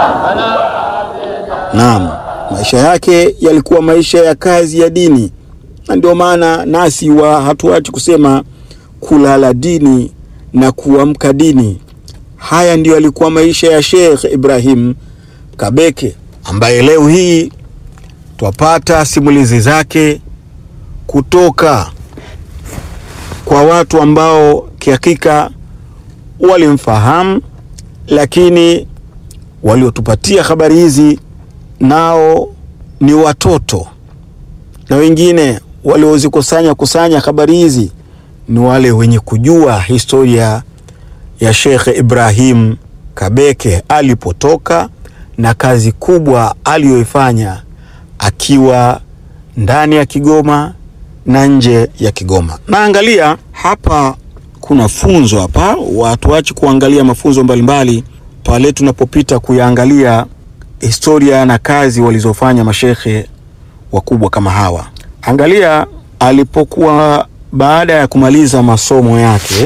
Naam, maisha yake yalikuwa maisha ya kazi ya dini, na ndio maana nasi wa hatuachi kusema kulala dini na kuamka dini. Haya ndiyo yalikuwa maisha ya Sheikh Ibrahim Kabeke ambaye leo hii twapata simulizi zake kutoka kwa watu ambao kihakika walimfahamu, lakini waliotupatia habari hizi nao ni watoto, na wengine waliozikusanya kusanya habari hizi ni wale wenye kujua historia ya Sheikh Ibrahim Kabeke alipotoka na kazi kubwa aliyoifanya akiwa ndani ya Kigoma na nje ya Kigoma. Naangalia hapa kuna funzo hapa, watuache kuangalia mafunzo mbalimbali pale tunapopita kuyaangalia historia na kazi walizofanya mashekhe wakubwa kama hawa. Angalia alipokuwa baada ya kumaliza masomo yake,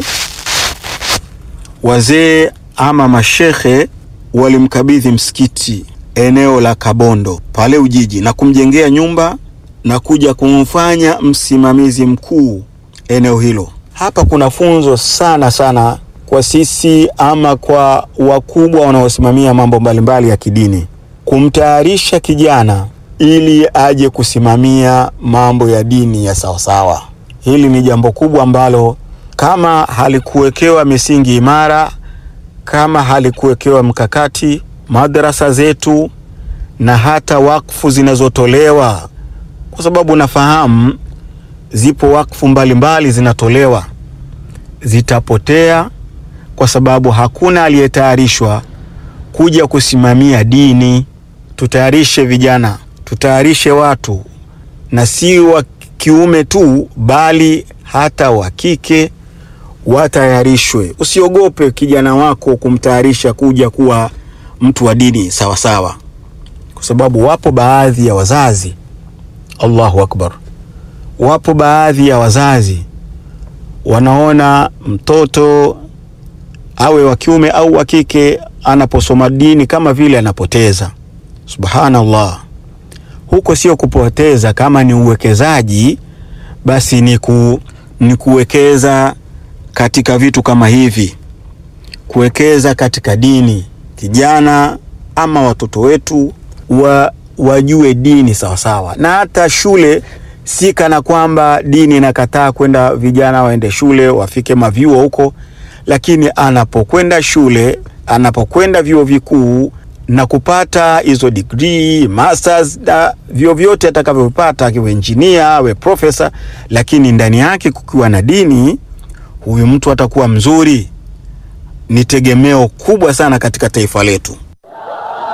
wazee ama mashekhe walimkabidhi msikiti eneo la Kabondo pale Ujiji na kumjengea nyumba na kuja kumfanya msimamizi mkuu eneo hilo. Hapa kuna funzo sana sana kwa sisi ama kwa wakubwa wanaosimamia mambo mbalimbali ya kidini, kumtayarisha kijana ili aje kusimamia mambo ya dini ya sawasawa. Hili ni jambo kubwa ambalo kama halikuwekewa misingi imara, kama halikuwekewa mkakati, madrasa zetu na hata wakfu zinazotolewa, kwa sababu nafahamu zipo wakfu mbalimbali zinatolewa, zitapotea kwa sababu hakuna aliyetayarishwa kuja kusimamia dini. Tutayarishe vijana, tutayarishe watu, na si wa kiume tu, bali hata wa kike watayarishwe. Usiogope kijana wako kumtayarisha kuja kuwa mtu wa dini sawa sawa, kwa sababu wapo baadhi ya wazazi, Allahu akbar, wapo baadhi ya wazazi wanaona mtoto awe wa kiume au wa kike anaposoma dini kama vile anapoteza. Subhanallah, huko sio kupoteza. Kama ni uwekezaji, basi ni, ku, ni kuwekeza katika vitu kama hivi, kuwekeza katika dini. Kijana ama watoto wetu wa, wajue dini sawasawa, na hata shule si kana kwamba dini inakataa kwenda vijana waende shule wafike mavyuo huko lakini anapokwenda shule, anapokwenda vyuo vikuu na kupata hizo degree masters na vyuo vyote atakavyopata, akiwa engineer awe profesa, lakini ndani yake kukiwa na dini, huyu mtu atakuwa mzuri, ni tegemeo kubwa sana katika taifa letu.